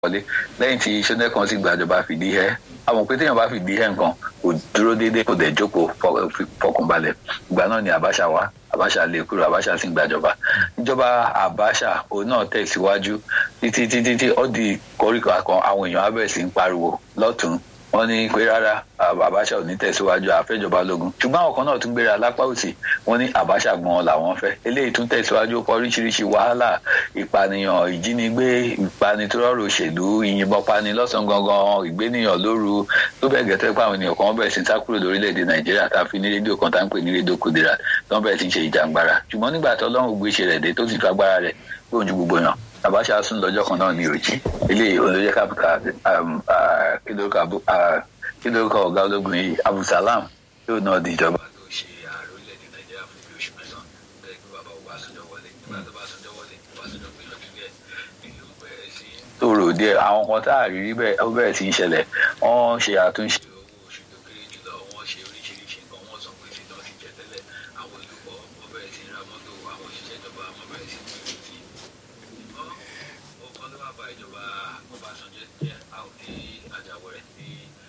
wọlé lẹ́yìn tí sọ́nẹ́kan sì gbàjọba fìdí ẹ́ àwọn pé téèyàn bá fìdí ẹ́ nǹkan kò dúró déédéé kò dẹ̀ jókòó fọkànbalẹ̀ ìgbà náà ni Abacha wá Abacha lè kúrò Abacha sì ń gbàjọba ìjọba Abacha òun náà tẹ̀síwájú títí títí tí ó di koríko kan àwọn èèyàn abẹ́ sí ń pariwo lọ́tún wọ́n ní pé rárá Abacha ò ní tẹ̀síwájú àfẹ́jọba lógun ṣùgbọ́n àwọn kan náà tún gbéra lápá òsì wọ́n ní Abacha gan làwọn fẹ́ eléyìí tún tẹ̀síwájú ó kọ oríṣiríṣi wàhálà ìpànìyàn ìjínigbé ìpanitọ́rọ̀ òṣèlú ìyìnbọn pani lọ́sàn-án gangan ìgbénìyàn lóru tó bẹ́ẹ̀ gẹ́tẹ́ pé àwọn ènìyàn kan bẹ̀rẹ̀ sí ń sá kúrò lórílẹ̀‐èdè Nàìjíríà tá a fi ní rédíò kan tá à ń pè ní rédíò Kudira tó ń bẹ̀rẹ̀ sí ń ṣe ìjàngbara ṣùgbọ́n nígbà tó Ọlọ́run gbé ṣe rẹ̀ dé tó sì fi agbára rẹ̀ gbóhùn gbogbo yàn Abacha sún lọ́jọ́ kan náà ní òjì eléyìí olóyè kápítà kí ló kọ ọ̀gá ológun yìí Abdulsalam yóò náà di ìjọba. tó ṣe ààrẹ orílẹ̀-èdè Nàìjíríà fún bí oṣù mẹ́sàn-án bẹ́ẹ̀ kí bàbá Ọbásanjọ́ wọlé nígbà tó bá Ọbásanjọ́ wọlé Ọbásanjọ́ gbìyànjú gẹ̀ ìlú bẹ̀rẹ̀ sí. tòrò díẹ̀ àwọn kan tá a rí rí bẹ́ẹ̀ ó bẹ̀rẹ̀ sí í ṣẹlẹ̀ wọ́n ṣe àtúnṣe. owó oṣù tó kéré jùlọ wọ́n ṣe oríṣiríṣi nǹkan wọ́n sọ pé tí náà ti jẹ tẹ́lẹ̀ àwọn olùkọ́ wọ́n bẹ̀rẹ̀ sí ra mọ́tò àwọn òṣìṣẹ́ ìjọba wọ́n bẹ̀rẹ̀ sí ní ìlú sí. ọkàn ló wà bá ìjọba Ọbásanjọ́ jẹ́ àwọn tí Àjàwẹ̀rẹ̀ ní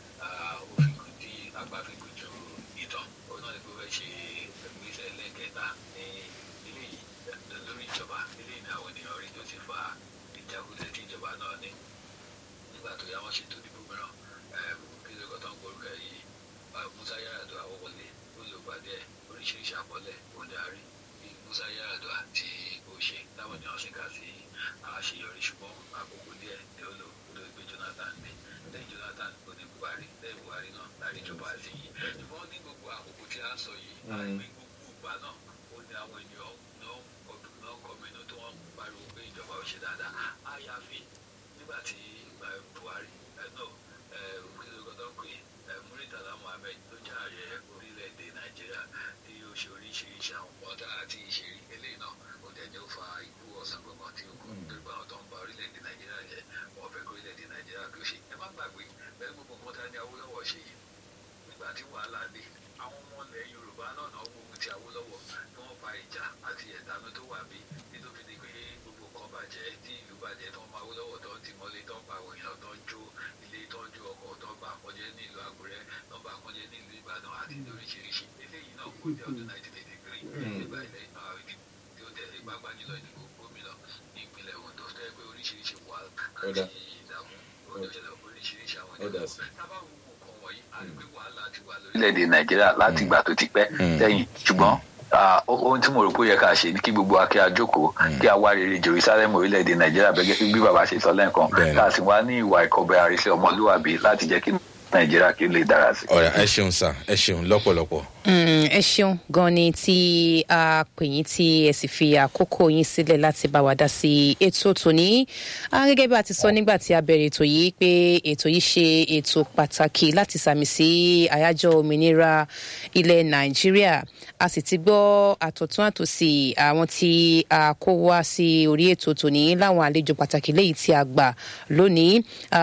òfin tí agbáfikù ju ìtàn òun náà ni pé wọ́n ṣe ìgbésẹ̀ lẹ́kẹ̀ẹ́ta ní ilé yìí lórí ìjọba ilé ní àwọn ènìyàn rí tó ti fa ìjákulẹ̀ tí ìjọba náà ní nígbà tó yá wọ́n ṣètò ìdìbò mìíràn kí ló kọ́ tó ń gbórúkọ yìí Musa Yar'Adua àwọ̀wọlé ó lè pàdé oríṣiríṣi àkọọ́lẹ̀ òní àárí bí Musa Yar'Adua tí ó ṣe táwọn ènìyàn sì kà sí àṣeyọrí ṣùgbọ́n àkókò díẹ̀ ni ó lò ó lè gbé Jonathan dé lẹ́yìn Jonathan ó ní Buhari lẹ́yìn Buhari náà láti ìjọba àti yìí ṣùgbọ́n ní gbogbo àkókò tí a ń sọ yìí àìpé gbogbo ìgbà náà ó ní àwọn ènìyàn náà ọdún náà kọ́mínú tí wọ́n pariwo pé ìjọba ò ṣe dáadáa àyàfi nígbà tí Buhari ẹ̀ náà òkèlógọ́dọ́ pé Muritala Muhammed ló jẹ́ ààrẹ orílẹ̀-èdè Nàìjíríà tí ó ṣe oríṣiríṣi àwọn ọ̀dà àti ìṣèrí eléyìí náà ó dẹ̀ ní ó fa ikú ọ̀sán gbọ̀ngàn tí ó kú nítorí pé àwọn tó ń ba orílẹ̀-èdè Nàìjíríà jẹ́ wọ́n fẹ́ kó orílẹ̀-èdè Nàìjíríà kí ó ṣe ẹ má gbàgbé bẹ́ẹ̀ gbogbo nǹkan tá ní Awólọ́wọ̀ ṣe yìí nígbà tí wàhálà dé àwọn ọmọ ilẹ̀ Yorùbá náà náà gbógun ti Awólọ́wọ̀ tí wọ́n fa ìjà àti ẹ̀tanú tó wà bí nítorí ni pé gbogbo nǹkan bàjẹ́ tí ìlú bàjẹ́ tó ń ma Awólọ́wọ̀ tó ń ti mọ́lé tó ń pa àwọn èèyàn tó ń jó ilé tó ń jó ọkọ̀ tó ń bà kọjẹ́ ní ìlú Àkúrẹ́ tó ń bà kọjẹ́ ní ìlú Ìbàdàn àti lóríṣiríṣi eléyìí náà kò jẹ́ ọdún 1983 nígbà ilẹ̀ tí ó tẹ̀lé gbàgbà nílò ìdìbò gómìnà ní ìpínlẹ̀ Ondo tó yẹ pé oríṣiríṣi wà àti ìdààmú oríṣiríṣi àwọn ìdààmú tábà wo nǹkan wọ̀nyí a rí pé wàhálà ti wà lórílẹ̀‐èdè Nàìjíríà láti ìgbà tó ti pẹ́ sẹ́yìn ṣùgbọ́n ohun tí mo rò pé ó yẹ ká ṣe ni kí gbogbo akẹ́ àjókòó kí a wá rere Jerusalem orílẹ̀‐èdè Nàìjíríà bẹ́gẹ́ bí bàbá ṣe sọ lẹ́ẹ̀kan ká sì wá ní ìwà ìkọ̀bẹ àrísẹ́ ọmọlúwàbí láti jẹ́ kí Nàìjíríà kí ó lè dára sí. ọ̀rẹ́ ẹ ṣeun sá ẹ ṣeun lọ́pọ̀lọpọ̀. ẹ ṣeun gan ni tí a pè yín tí ẹ sì fi àkókò yín sílẹ̀ láti bá wa dá sí ètò tòní gẹ́gẹ́ bí a ti sọ nígbà tí a bẹ̀rẹ̀ ètò yìí pé ètò yìí ṣe ètò pàtàkì láti sàmì sí àyájọ́ òmìnira ilẹ̀ Nàìjíríà a sì ti gbọ́ àtọ̀tún àtòsí àwọn tí a kó wá sí orí ètò tòní láwọn àlejò pàtàkì léyìí tí a gbà lónìí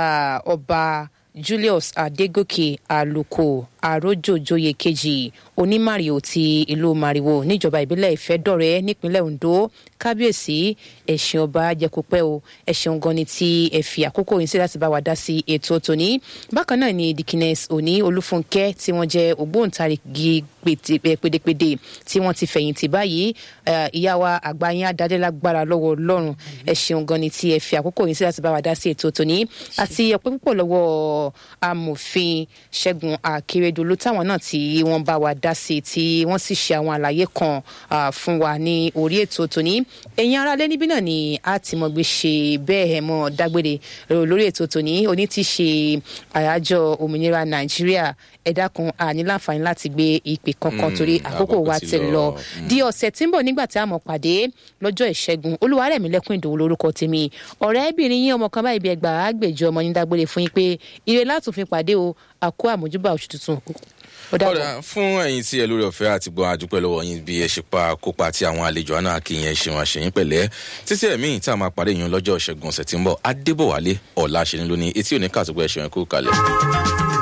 ọba. Julius Adégòkè Àlùkò àròjòjòyè kejì onímàrìwò ti ìlú màrìwò níjọba ìbílẹ̀ ìfẹ́dọ̀rẹ́ nípínlẹ̀ Ondo kábíyèsí ẹ̀sìn ọba jẹ́kópẹ́ o ẹ̀sìn gan ni tí ẹ fi àkókò yín sí láti bá wa dá sí ètò tòní bákan náà ni dikines òní olúfúnkẹ́ tí wọ́n jẹ́ ògbóǹtarìgì pèdèpèdè tí wọ́n ti fẹ̀yìntì báyìí ìyá wa àgbáyé adádélágbára lọ́wọ́ Ọlọ́run ẹ̀sìn gan ni tí ẹ fi àkókò yín sí láti bá wa dá sí ètò tòní àti ọpẹ́ púpọ̀ lọ́wọ́ amòfin Ṣẹ́gun Akérèdọ́lù táwọn náà tí wọ́n bá wa dá sí tí wọ́n sì ṣe àwọn àlàyé kan fún wa ní orí ètò tòní ẹ̀yin aráalé níbí náà ni a ti mọ̀ gbé ṣe bẹ́ẹ̀ ẹ̀ mọ́ dágbére lórí ètò tòní oní ti ṣe àyájọ́ òmìnira Nàìjíríà ẹ dákun àní láǹfààní láti gbé ìpè kankan torí àkókò wa ti lọ di ọ̀sẹ̀ tí ń bọ̀ nígbà tí a mọ̀ pàdé lọ́jọ́ ìṣẹ́gun Olúwarẹ̀mílẹ́kùn Ìdòwú lórúkọ tèmi ọ̀rẹ́bìnrin yín ọmọ kan báyìí bí ẹgbàá àgbèjọ ọmọ yín dágbére fún yín pé ire látùn pàdé o àkó àmójúbà oṣù tuntun ọ̀dà fún ẹ̀yin tí ẹ lórí ọ̀fẹ́ àti gbọ́ àdúpẹ́ lọ́wọ́ yín bí ẹ ṣe pa kópa àti àwọn àlejò àná kí yẹn ṣe wọn àṣeyín pẹ̀lẹ́ títí ẹ̀mí tí a máa parí yín lọ́jọ́ ìṣẹ́gun ọ̀sẹ̀ tí ń bọ̀ adébọ̀wálé ọ̀la ṣe ni lónìí etí òní kàtúgbọ̀ ẹ̀ṣẹ̀ yẹn kú kalẹ̀.